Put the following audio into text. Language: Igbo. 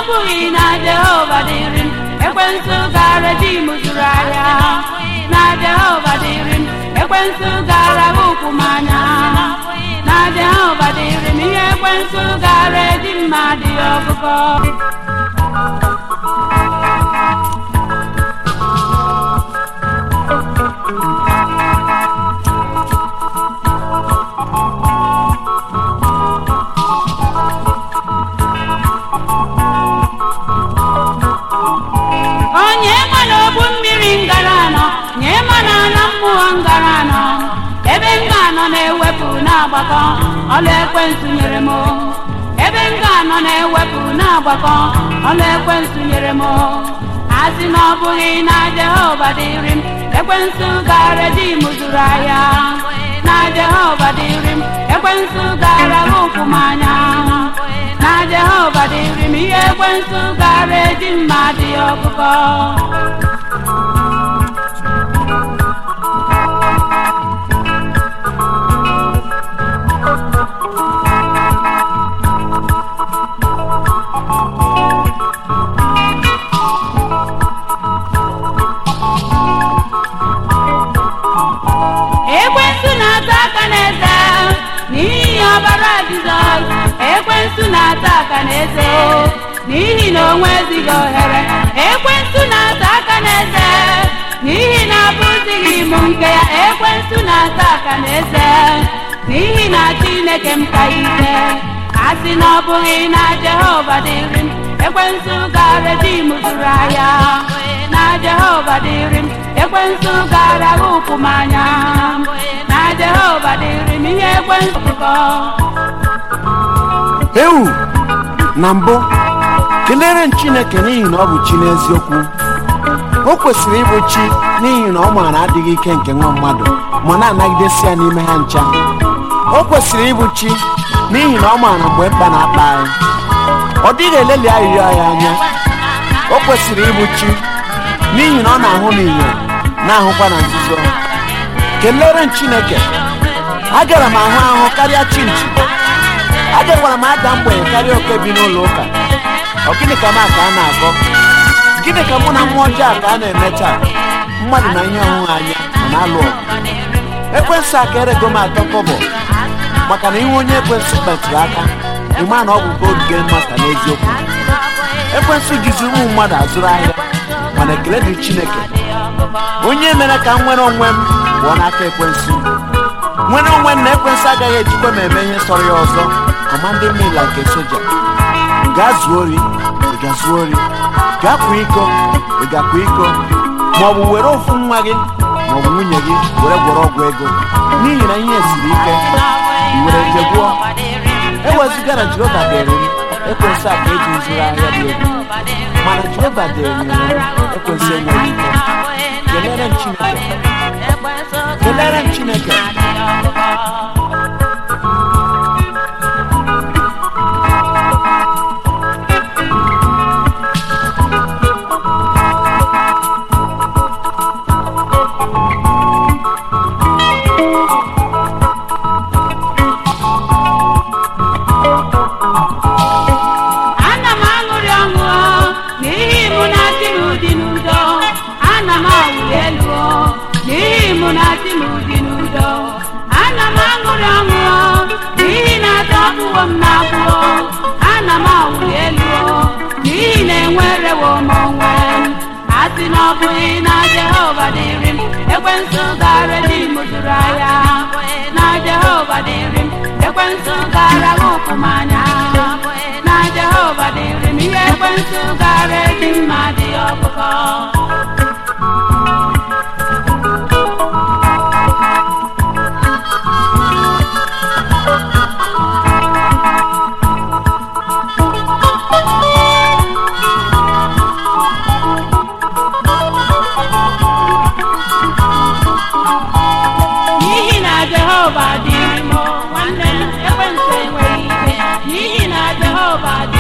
bụghị na jehova dịrị m ekwensu gara di m zụrụ ahịa na jehova dịrị m ekwensu gara ụkwụ m anya na jehova dịrị m ihe ekwensu gara eji mmadụ ọgụgọ onye ma n'ogbu mmiri ngara anọ nye ma na ala mmụọ ngara anọ ebe m ga-anọ na-ewepụ na-agbakọ ọlụ ekwensu nyere m ebe m ga-anọ na-ewepụ na-agbakọ ọlụ ekwensu nyere m asị na ọ bụghị na jehova dịrị m ekwensu gara di m zụrụ ahịa na jehova dịrị m ekwensu gara ụkwụ m anya na jehova dịrị m ihe ekwensu gara eji mmadụ ya ọkụkọ ekwensu na-ata aka n'eze n'ihi ọbara jizọs ekwensu na-ata aka n'eze o n'ihi na o nwezighị ohere ekwensu na-ata aka n'eze n'ihi na abụzighị m nke ya ekwensu na-ata aka n'eze n'ihi na chineke m ka ike asị na ọ bụghị na jehova dịrị m ekwensu gara di m zụrụ ahịa na jehova dịrị m ekwensu gara ụkwụ m anya na jehova dịrị m ihe ekwensu kọ ewu na mbụ kelere m chineke n'ihi na ọ bụ chi n'eziokwu o kwesịrị ịbụ chi n'ihi na ọ maara adịghị ike nke nwa mmadụ ma na-anagidesi ya n'ime ha ncha o kwesịrị ịbụ chi n'ihi na ọ maara mgbe mkpa na-akpa anyị ọ dịghị eleli arịrịọ ya anya o kwesịrị ịbụ chi n'ihi na ọ na-ahụ n'inyo na-ahụkwa na nzuzo kelere m chineke agara m ahụ ahụ karịa chinchi agakwara m ada mgbenye karịa oke bi n'ụlọ ụka ọ gịnị ka m a ka a na-akọ gịnị ka mụ na mmụọ ọjọọ a ka a na-eme taa mmadụ na ihe ọhụrụ anya ọ na-alụ ọgụ ekwensụ aka erego m atọ kọbọ maka na ihe onye ekwensụ kpetụrụ aka ịma na ọ bụ gold game master n'eziokwu ekwensụ jizi ụmụ mmadụ azụrụ ahịa mana ekele dị chineke onye mere ka m nwere onwe m pụọ n'aka ekwensụ nwere onwe m na ekwensụ agaghị ejikwa m eme ihe sọrọ ya ọzọ kọmandị mila nke soja gaa zuo ori ị ga-zuo ori gaa kwa iko ị ga-akwa iko ma ọ bụ were ofu nwa gị ma ọ bụ nwunye gị were gwọrọ ọgwụ ego n'ihi na ihe siri ike i were nje gwụọ ewezụga na jehova dịrị m ekwensụ a ka eji zụrụ ahịa dị egwu mana jehova dịrị m ekwensụ enweghị ike kelere m chineke kelere m chineke ana m aṅụrị ọṅụ n'ihi mụ na di m dị n'udo ana m awụli elu n'ihi mụ na di m dị n'udo ana m aṅụrị ọṅụ n'ihi na adọgbuwo m na-agbụo ana m awụli elu n'ihi na enwerewo m onwe m asị na ọ bụghị na jehova dịrị m ekwensu gara di m zụrụ ahịa na jehova dịrị m ekwensu gara ụkwụ m anya na jehova dịrị m ihe ekwensu gara eji mmadụ ọkụkọ n'ihi na jehova dịrị m nwanne m ekwensu enweghị ike n'ihi na jehova dị